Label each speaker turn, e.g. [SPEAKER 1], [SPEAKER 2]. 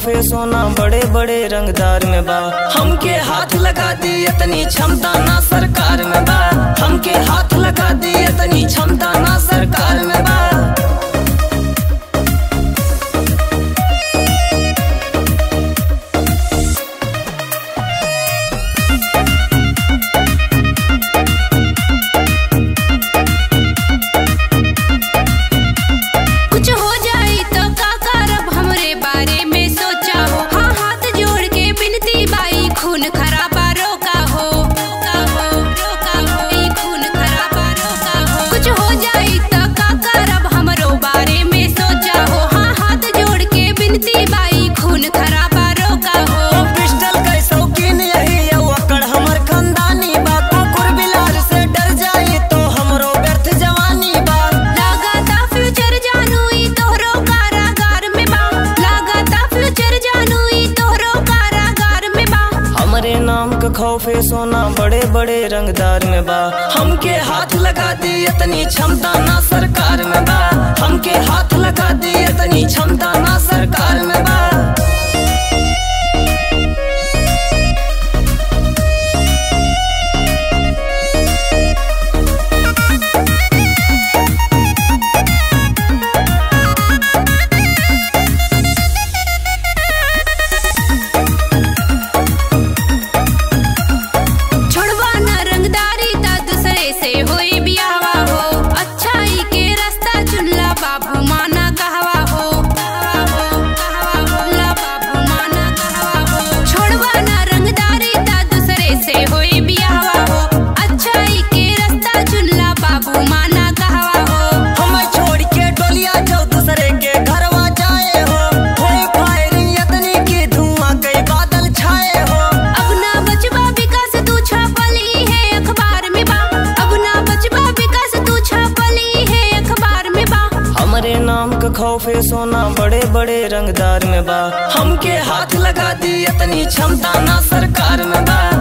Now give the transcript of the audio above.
[SPEAKER 1] खौफे सोना बड़े बड़े रंगदार में बा हमके हाथ लगा दी इतनी क्षमता ना सरकार में बा हमके हाथ लगा दी इतनी क्षमता ना सरकार में बा
[SPEAKER 2] कुछ हो जाई तो का करब हमरे बारे में सोचा हो हाँ हाथ जोड़ के बिनती बाई खून खराबा रोका हो रोका हो रोका हो ई खून खराबा रोका हो कुछ हो जाई तो का करब हमरो बारे में सोचा हो हाँ हाथ जोड़ के बिनती बाई खून खराबा रोका हो
[SPEAKER 1] ओ पिस्टल के शौकीन यही यौ अकड़ हमर खानदानी बा कुकुर बिलार से डर जाई तो हमरो व्यर्थ जवानी बा
[SPEAKER 2] लागता फ्यूचर जानू ई तोहरो कारागार में बा लागता फ्यूचर जानू ई तोहरो कारागार में बा
[SPEAKER 1] हमरे नाम का खौफे सोना बड़े बड़े रंगदार में बा हमके हाथ लगा दी इतनी क्षमता ना सरकार में बा हमके हाथ लगा दी इतनी क्षमता ना सरकार में बा
[SPEAKER 2] छोड़वा न रंगदारी ता दूसरे से होई बियावा हो अच्छाई के रास्ता चुनला बाबू माना कहवा हो कहवा हो कहवा हो ला बाबू माना कहवा हो छोड़वा न रंगदारी ता दूसरे से होई बियावा हो अच्छाई के रास्ता चुनला बाबू माना कहवा हो
[SPEAKER 1] हम छोड़ के डोलिया जो दूसरे के घरवा जाए हो होई फायरिंग इतनी की धुआं कई बादल छाए हो
[SPEAKER 2] अब ना बचबा विकास तू छापली है अखबार में बा अब ना बचबा विकास तू छापली है अखबार में बा
[SPEAKER 1] हमरे नाम का खौफे सोना बड़े बड़े रंगदार में बा हमके हाथ लगा दी इतनी क्षमता ना सरकार में बा